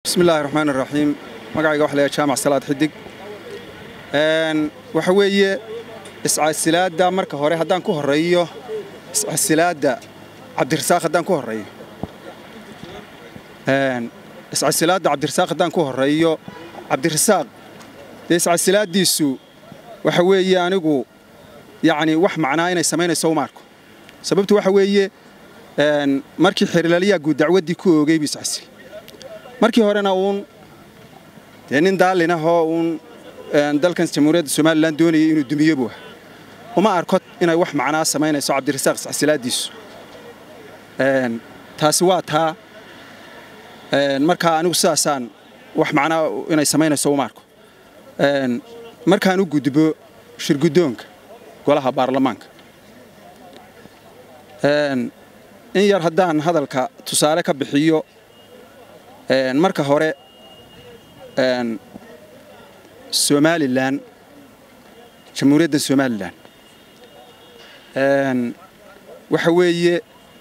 bismi illaahi raxmaan iraxiim magacayga waxa layahay jaamac salaad xidig waxa weeye iscasilaadda marka hore haddaan ku horreeyo iscasilaadda cabdirasaaq haddaan ku horreeyo iscasilaadda cabdirasaaq haddaan ku horreeyo cabdirasaaq dee iscasilaaddiisu waxa weeye anigu yacni wax macnaa inay samaynayso uma arko sababtu waxa weeye markii xerilaliyaa guud dacwaddii ku oogay buu iscasil markii horena uun dee nin daalin ahoo uun dalkan jamhuuriyadda somalilan doonayay inuu dumiyo buu aha uma arko inay wax macnaa samaynayso cabdirasaaq iscasilaaddiisu taasi waa taa markaa anigu sidaasaan wax macnaa inay samaynayso uma arko markaan u gudbo shirguddoonka golaha baarlamaanka in yar haddaan hadalka tusaale ka bixiyo marka hore somalilan jamhuuriyadda somalilan waxa weeye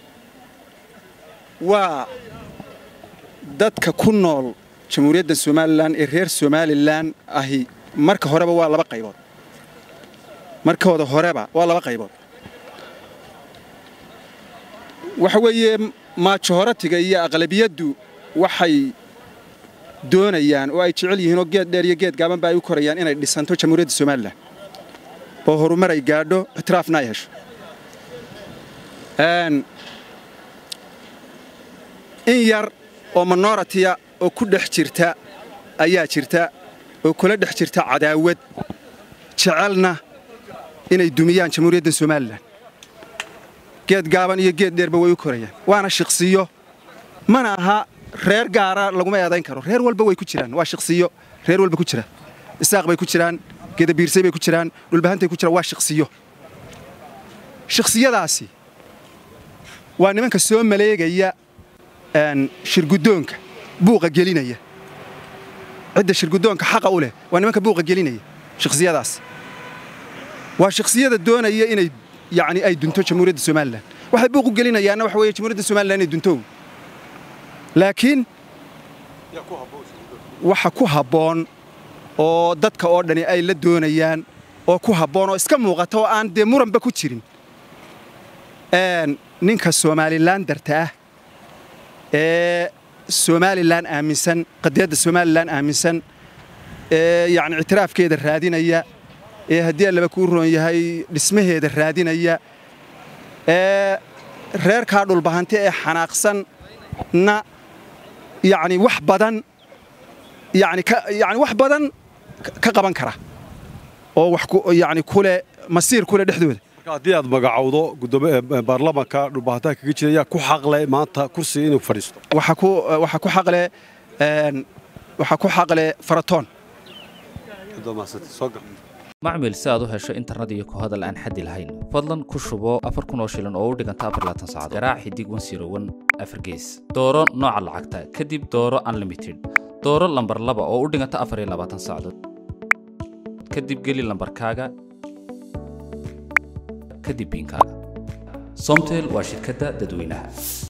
waa dadka ku nool jamhuuriyadda somalilan ee reer somalilan ahi marka horeba waa laba qaybood markooda horeba waa laba qaybood waxa weeye maajoratiga iyo aqlabiyaddu waxay doonayaan oo ay jecel yihiin oo geed dheer iyo geed gaaban ba ay u korayaan inay dhisanto jamhuuriyadda somalilan oo horumar ay gaadho ictiraafna ay hesho in yar oo minoritiya oo ku dhex jirta ayaa jirta oo kula dhex jirta cadaawad jecelna inay dumiyaan jamhuuriyadda somalilan geed gaaban iyo geed dheerba way u korayaan waana shiqsiyo mana aha reer gaara laguma eedayn karo reer walba way ku jiraan waa shiqsiyo reer walba ku jira isaaq bay ku jiraan gedabiirsay bay ku jiraan dhulbahantay ku jiraan waa shiqsiyo shiqsiyadaasi waa nimanka soo maleegaya shirguddoonka buuqa gelinaya cidda shirguddoonka xaqa u leh waa nimanka buuqa gelinaya shiqsiyadaas waa shiqsiyada doonaya inay yani ay dunto jamhuuriyadda somalilan waxay buuq u gelinayaanna waxa weeye jamhuuriyadda somalilan inay dunto laakiin waxa ku habboon oo dadka oo dhani ay la doonayaan oo ku habboon oo iska muuqata oo aan dee muranba ku jirin ninka somalilan darta ah ee somalilan aaminsan qadiyadda somalilan aaminsan ee yani ictiraafkeeda raadinaya ee haddii allaba kuu roon yahay dhismaheeda raadinaya ee reerkaa dhulbahante ee xanaaqsanna yani wax badan yani yani wax badan ka qaban kara oo wax yani kule masiir kule dhexdooda haddii aad magacowdo baarlamanka dhulbahantaha kaga jira yaa ku xaqle maanta kursiga inuu fadhiisto waxaa ku xaqle waxaa ku xaqle faratoon macmil si aad u hesho internet iyo ku hadal aan xaddi lahayn fadlan ku shubo afar kun oo shilin oo u dhiganta afar laatan saacadood garaac xidig wan siro wan afar gees dooro nooca lacagta kadib dooro unlimited dooro lambar laba oo u dhiganta afar iyo labaatan saacadood kadib geli lambarkaaga kadib biinkaaga somtel waa shirkadda dadweynaha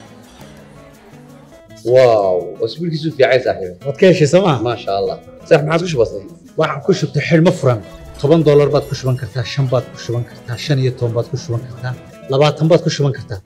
واو اسبوع كيسو في عايز صاحبي waad ka heshay sooma ما شاء الله صح ما عادش بسيط waxaan ku shubtay xidhmo furan toban doolar baad ku shuban kartaa shan baad ku shuban kartaa shan iyo toban baad ku shuban kartaa labaatan baad ku shuban kartaa